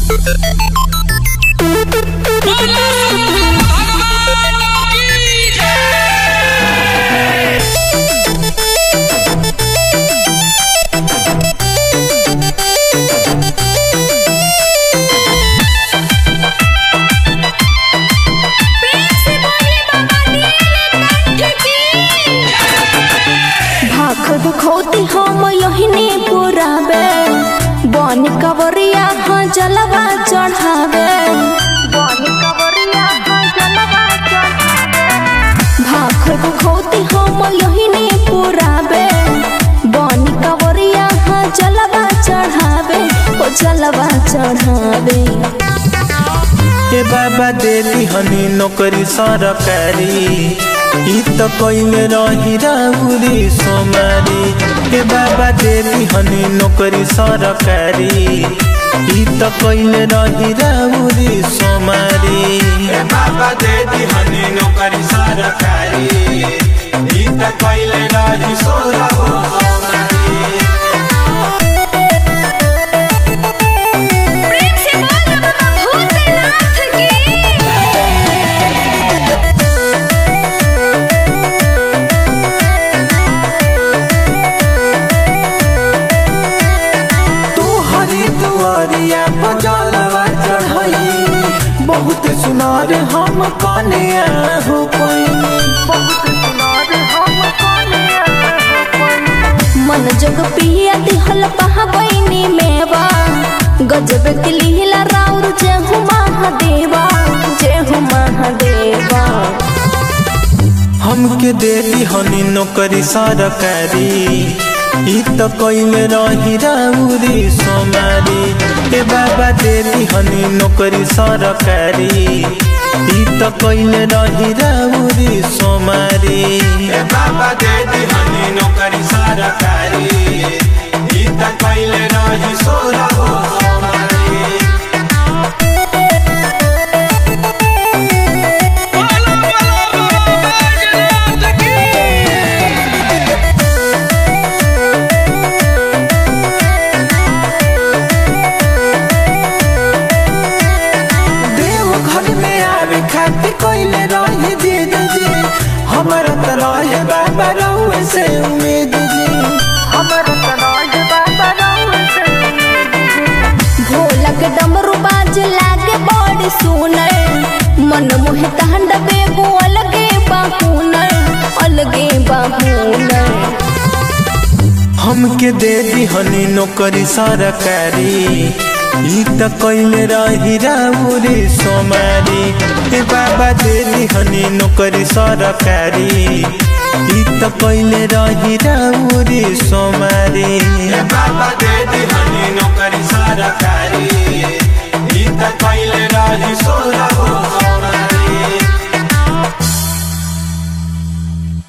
भाख दुखौती हम यहिने पुराबे बन कवरिया हाँ जलवा चढ़ावे बन कवरिया हाँ जलवा चढ़ावे भाख दुखौती हम यहिने पुराबे बन कवरिया हाँ जलवा चढ़ावे ओ जलवा चढ़ावे ए बाबा देली हनी नौकरी सरकारी ई त कइले रही राउरी सोमारी ए बाबा देली हनी नौकरी सरकारी ई त कइले रही राउरी सोमारी ए बाबा देती हनी नौकरी सरकारी ई त कइले रही सोरा हो सोनारी प्रेम से बोल बाबा भूतनाथ की तू हरी दुआरिया बजलवा चढ़ई बहुत सुनार हम कने हो मन जग पिया दिहल पहाबैनी मेवा गजब के लीला राउर जय हो महादेवा जय हो महादेवा हमके देली हनी नौकरी सरकारी ई त कइले रही राउरी सोमारी ए बाबा देली हनी नौकरी सरकारी ई त कइले रही राउरी सोमारी ए बाबा देती हनी नौकरी सरकारी ई त कइले रही सोरा हो सोनारी देव घर में आवे खातिर कइले रही जिद जी हमरा त रहे बाबा रउए से उम्मीद जी हमरा त रहे बाबा रउए से भोला के डमरू बाज लागे बड़ी सुनर मन मोहे तांडवे गो अलगे बाहुनर अलगे बाहुनर हमके दे दी हनी नौकरी सरकारी ई त कइले रही राउरी सोमारी ए बाबा दे दी हनी नौकरी सरकारी ई त कइले रही राउरी सोमारी ए बाबा देती हनी नौकरी सरकारी ई त कइले रही सोरा